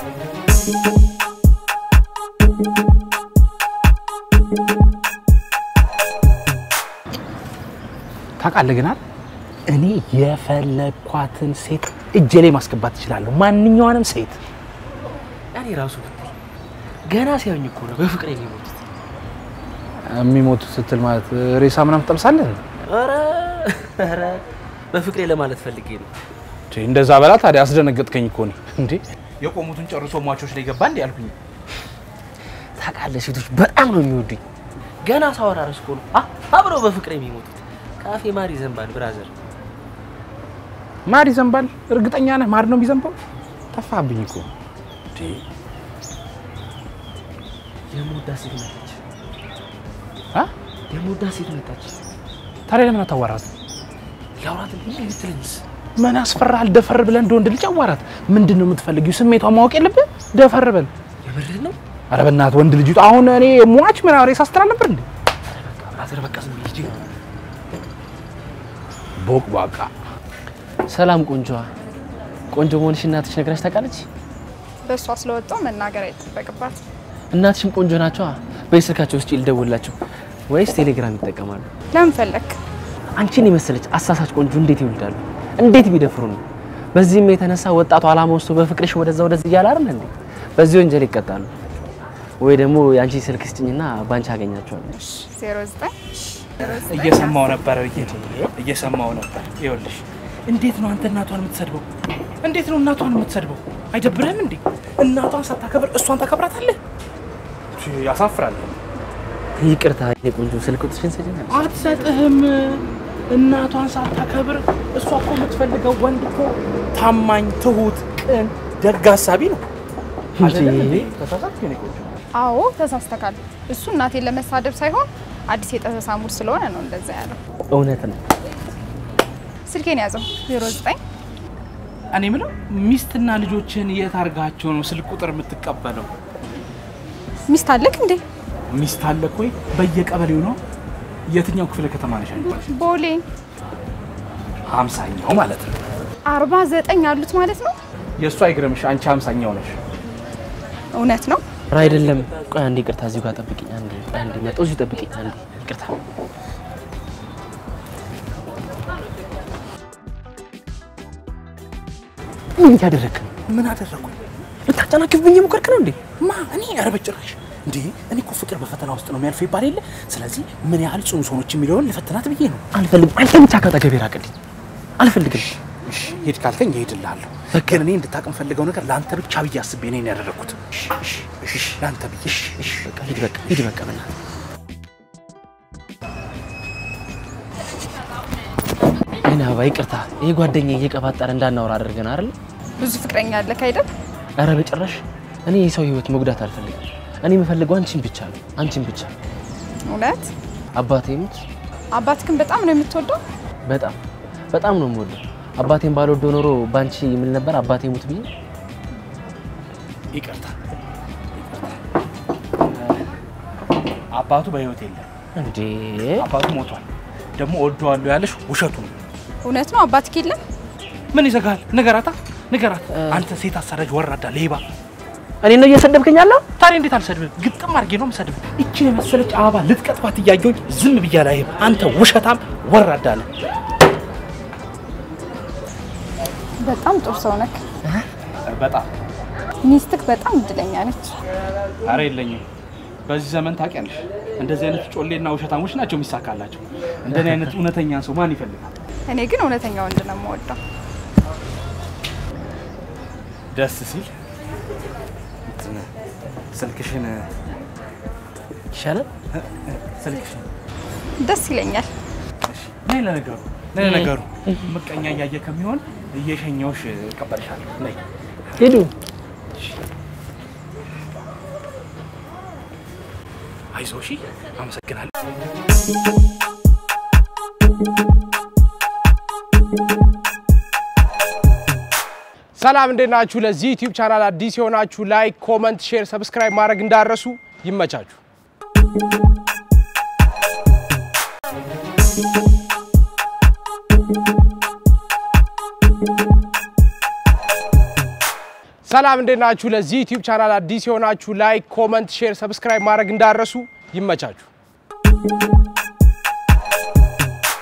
ታውቃለህ ግን አይደል እኔ የፈለኳትን ሴት እጄ ላይ ማስገባት እችላለሁ። ማንኛዋንም ሴት እኔ ራሱ ብትል ገና ሲያዩኝ እኮ ነው በፍቅር የሚሞቱት። የሚሞቱ ስትል ማለት ሬሳ ምናምን ትጠብሳለህ? ኧረ ኧረ በፍቅሬ ለማለት ፈልጌ ነው። እንዴ፣ እንደዛ በላ ታዲያ። አስደነገጥከኝ እኮ እኔ እንዴ የቆሙትን ጨርሶ ሟቾች ላይ ገባ እንዴ አልኩኝ። ታውቃለህ ሴቶች በጣም ነው የሚወዱኝ። ገና ሳወራ ርስ እኮ ነው አ- አብረው በፍቅር የሚሞቱት። ካፌ ማር ይዘንባል ብራዘር። ማር ይዘንባል? እርግጠኛ ነህ ማር ነው የሚዘንባው? ጠፋብኝ እኮ እንዴ። የምወዳት ሴት መጣች፣ አ? የምወዳት ሴት መጣች። ታዲያ ለምን አታዋራት? ላውራት እንዴ ብትለኝስ? ምን ያስፈራሃል? ደፈር ብለን እንደ ወንድ ልጅ አዋራት። ምንድን ነው የምትፈልጊው? ስሜቷን ማወቅ የለብህ? ደፈር በል። የምርህን ነው? ኧረ በእናትህ ወንድ ልጅ አሁን እኔ ሟች ምን ሬሳ ስትል ነበር እንዴ? ብራዘር በቃ ዝም ብዬ ሂጂ። ቦቅ ባቃ ሰላም ቆንጆዋ። ቆንጆ መሆንሽ እናትሽ ነግራሽ ታውቃለች? በእሷ ስለወጣው መናገር አይጠበቅባት። እናትሽም ቆንጆ ናቸዋ። በስልካቸው ውስጥ ልደውላቸው ወይስ ቴሌግራም ይጠቀማሉ? ለምን ፈለክ? አንቺን የመሰለች አሳሳች ቆንጆ እንዴት ይወልዳሉ? እንዴት ቢደፍሩ ነው? በዚህም የተነሳ ወጣቱ አላማ ወስዶ በፍቅርሽ ወደዛ ወደዚህ እያለ አይደል እንዴ? በዚህ ወንጀል ይቀጣሉ። ወይ ደግሞ የአንቺ ስልክ ስጭኝና ባንቺ አገኛቸዋለሁ። 09 እየሰማው ነበር ብዬ እየሰማው ነበር። ይኸውልሽ እንዴት ነው አንተ እናቷን የምትሰድበው? እንዴት ነው እናቷን የምትሰድበው? አይደብርህም እንዴ? እናቷን ሳታከብር እሷን ታከብራታለህ? ቺ፣ ያሳፍራል። ይቅርታ የኔ ቆንጆ ስልክ ቁጥርሽን ስጭኝ። አትሰጥህም። እናቷን ሳታከብር እሷ እኮ የምትፈልገው ወንድ እኮ ታማኝ፣ ትሁት፣ ቅን፣ ደግ አሳቢ ነው። አይደለም እንዴ? ተሳሳትኩ የኔ ቆንጆ። አዎ ተሳስተካል። እሱ እናቴን ለመሳደብ ሳይሆን አዲስ የጠሰሳ ሙድ ስለሆነ ነው እንደዛ ያለው። እውነት ነው። ስልኬን ያዘው 09 እኔ የምለው ሚስትና ልጆችን የት አድርጋቸው ነው ስልክ ቁጥር የምትቀበለው? ሚስት አለክ እንዴ? ሚስት አለክ ወይ? በየቀበሌው ነው። የትኛው ክፍለ ከተማ ነሽ? አንቺ? ቦሌ ሀምሳኛው ማለት ነው። 49 አሉት ማለት ነው። የእሱ አይግረምሽ፣ አንቺ ሀምሳኛው ነሽ። እውነት ነው። ኧረ አይደለም። ቆይ አንዴ ይቅርታ፣ እዚሁ ጋር ጠብቂኝ። አንዴ ቆይ አንዴ መጣሁ፣ እዚሁ ጠብቂኝ። አንዴ ይቅርታ። ምን እያደረግክ ነው? ምን አደረኩኝ? ልታጨናክፍብኝ የሞከርክ ነው እንዴ? ማ እኔ? ኧረ በጭራሽ እንዴ! እኔ እኮ ፍቅር በፈተና ውስጥ ነው የሚያልፈው ይባል የለ። ስለዚህ ምን ያህል ጽኑ ሰዎች የሚለውን ልፈትናት ብዬ ነው። አልፈልግም። አንተ ብቻ ካጠገቤ ራቅልኝ። አልፈልግም። እሺ ሂድ ካልከኝ እሄድልሃለሁ። ግን እኔ እንድታውቅ የምፈልገው ነገር ለአንተ ብቻ ብዬ አስቤ ነው ይሄን ያደረኩት። እሺ ለአንተ ብዬ እሺ በቃ ሂድ፣ በቃ ሂድ፣ በቃ በእናትህ እኔ አበባ ይቅርታ። ይሄ ጓደኛ እየቀባጠረ እንዳናወራ አድርገን አይደል? ብዙ ፍቅረኛ አለክ አይደል? ኧረ በጭራሽ። እኔ የሰው ህይወት መጉዳት አልፈልግም። እኔ የምፈልገው አንቺን ብቻ ነው፣ አንቺን ብቻ። እውነት አባቴ ሙት፣ አባትክን በጣም ነው የምትወደው? በጣም በጣም ነው የምወደው። አባቴን ባልወደው ኖሮ ባንቺ የምል ነበር አባቴ ሙት ብዬ። ይቅርታ አባቱ በህይወት የለም። እንዴ አባቱ ሞቷል። ደግሞ ወደዋለሁ ያለሽ ውሸቱ ነው። እውነት ነው አባትክ የለም? ምን ይዘጋል? ንገራታ፣ ንገራት። አንተ ሴት አሳዳጅ፣ ወራዳ፣ ሌባ። እኔ ነው እየሰደብከኝ ያለው? ታዲያ እንዴት አልሰድብም? ግጥም አድርጌ ነው የምሰድብ። እቺ የመሰለች አበባ ልትቀጥፋት እያየሁኝ ዝም ብያ ላይም። አንተ ውሸታም፣ ወራዳ ነህ። በጣም ጥሩ ሰው ነክ። በጣም ሚስትክ በጣም እድለኛ ነች። አረ የለኝም። በዚህ ዘመን ታውቂያለሽ፣ እንደዚህ አይነት ጮሌና ውሸታሞች ናቸው የሚሳካላቸው። እንደኔ አይነት እውነተኛ ሰው ማን ይፈልጋል? እኔ ግን እውነተኛ ወንድ ነው የምወደው። ደስ ሲል እንትን ስልክሽን ይሻላል። ስልክሽን ደስ ይለኛል። ነይ ለነገሩ ነይ ለነገሩ ምቀኛ እያየ ከሚሆን እየሸኘውሽ እቀበልሻለሁ። ነይ ሂዱ። አይዞህ። እሺ፣ አመሰግናለሁ። ሰላም እንዴት ናችሁ? ለዚህ ዩቲዩብ ቻናል አዲስ የሆናችሁ ላይክ፣ ኮመንት፣ ሼር፣ ሰብስክራይብ ማድረግ እንዳረሱ ይመቻችሁ። ሰላም እንዴት ናችሁ? ለዚህ ዩቲዩብ ቻናል አዲስ የሆናችሁ ላይክ፣ ኮመንት፣ ሼር፣ ሰብስክራይብ ማድረግ እንዳረሱ ይመቻችሁ።